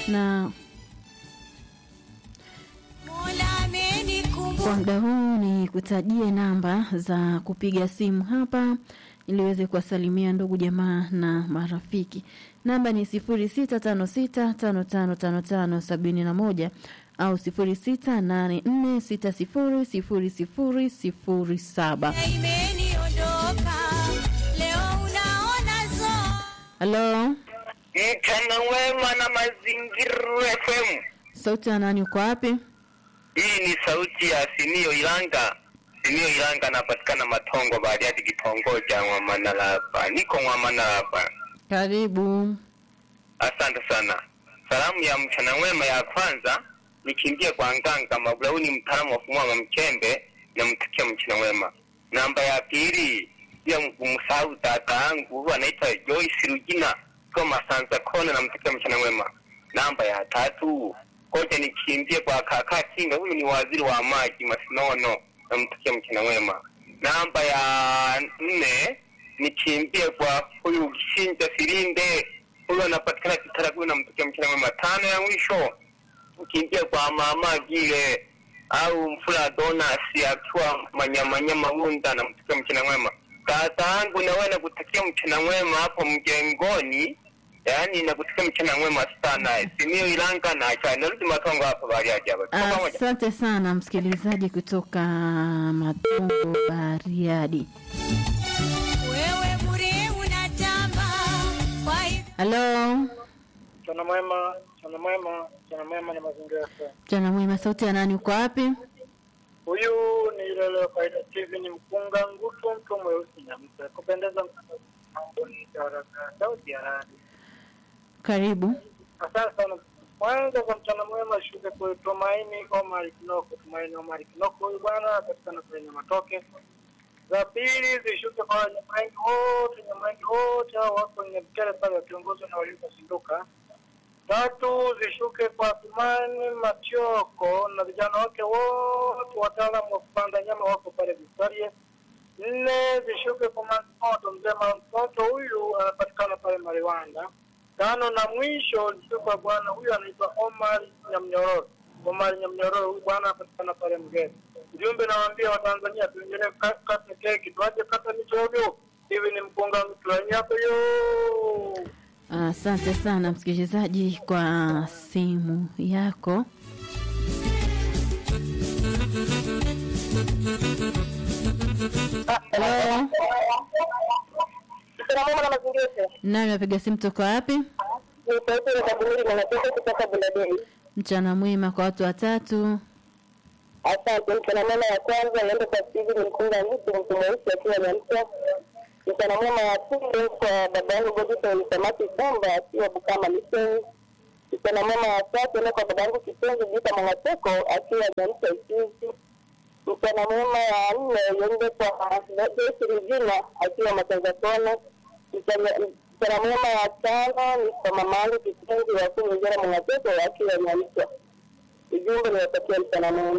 na Mola amenikumbuka. kwa muda huu ni kutajie namba za kupiga simu hapa ili uweze kuwasalimia ndugu jamaa na marafiki. Namba ni sifuri sita tano sita tano tano tano tano sabini na moja au sifuri sita nane nne sita sifuri sifuri sifuri sifuri saba. Imeniondoka leo, unaona zo Halo, Mchana wema na Mazingira FM. sauti ya nani? Uko wapi? Hii ni sauti ya Simio Ilanga. Simio Ilanga anapatikana Matongo Bariadi, kitongoji cha Mwamanalapa. Niko Mwamanalapa. Karibu. Asante sana. Salamu ya mchana wema ya kwanza nikimbie kwa Nganga Mabulauni, mtaalamu wa kumwaga mchembe, namtakia mchana wema. Namba ya pili pia kumsahau dada yangu huyu anaitwa Joyce Rugina kwa Masanza Kona, namtakia mchana wema. Namba ya tatu koja nikimbie kwa kaka Kinga, huyu ni waziri wa maji Masinono, namtakia mchana wema. Namba ya nne nikimbie kwa huyu Shinja Silinde huyo anapatikana Kitaragu na mtukia mchana mwema. Tano ya mwisho ukiingia kwa mama vile au mfula donasi akiwa manyamanyama hunda na mtukia mchana mwema. Kaka yangu na wewe nakutakia mchana mwema hapo mjengoni, yaani nakutakia mchana mwema sana. Simio Ilanga na acha narudi Matongo hapa bali aje hapa. Tuko pamoja. Asante sana msikilizaji kutoka Matongo Bariadi. wewe bure unatamba kwa hivyo Halo, Mchana mwema, mchana mwema, mchana mwema na mazingira yako. mchana mwema, sauti ya nani? Uko wapi? Huyu ni ile ile kaida Steven Mkunga Ngutu, mtu mweusi na mtu wa kupendeza mtamboni haraka sauti ya radi. Karibu. Asante sana. Kwanza kwa mchana mwema shuke kwa Tumaini Omar Kinoko, Tumaini Omar Kinoko, huyu bwana anapatikana kwenye matoke. Za pili zishuke kwa Nyamaingi wote, Nyamaingi wote hao wako kwenye mkele pale wakiongozwa na waliozinduka. Tatu zishuke kwa Thumani Matioko na vijana wake wote wataalamu wa kupanda nyama wako pale Victoria. Nne zishuke kwa Mantoto, mzee Mantoto huyu anapatikana pale Mariwanda. Tano na mwisho zishuke kwa bwana huyu anaitwa Omar Nyamnyororo. Omar Nyamnyororo huyu bwana anapatikana pale Mgeni. Ujumbe nawaambia Watanzania tuendelee ka- kata keki, tuache kata michogo. Hivi ni mkunga mtulani hapo yo. Asante sana msikilizaji kwa simu yako. Halo, Mchana mwema na mazingira yetu. nani napiga simu toka wapi? Ni sauti ya Kabulili na natoka kutoka Buladei. Mchana mwema kwa watu watatu. Asante. Mchana mwema ya kwanza naenda kwa Steve ni mkunga mtu mtu mweusi akiwa Nyamsa. Mchana mwema ya pili kwa baba yangu Godison Samaki Samba akiwa Bukama Mission. Mchana mwema ya tatu naenda kwa baba yangu Kipenzi Jita Mwangateko akiwa Nyamsa Isuzi. Mchana mwema ya nne iende kwa Joyce Regina akiwa Matanza Kona. Mchana mchana mwema ya tano ni kwa mama yangu Kipenzi wa kumi Njera Mwangateko akiwa Nyamsa. Ujumbe niwatakia mchana mwema.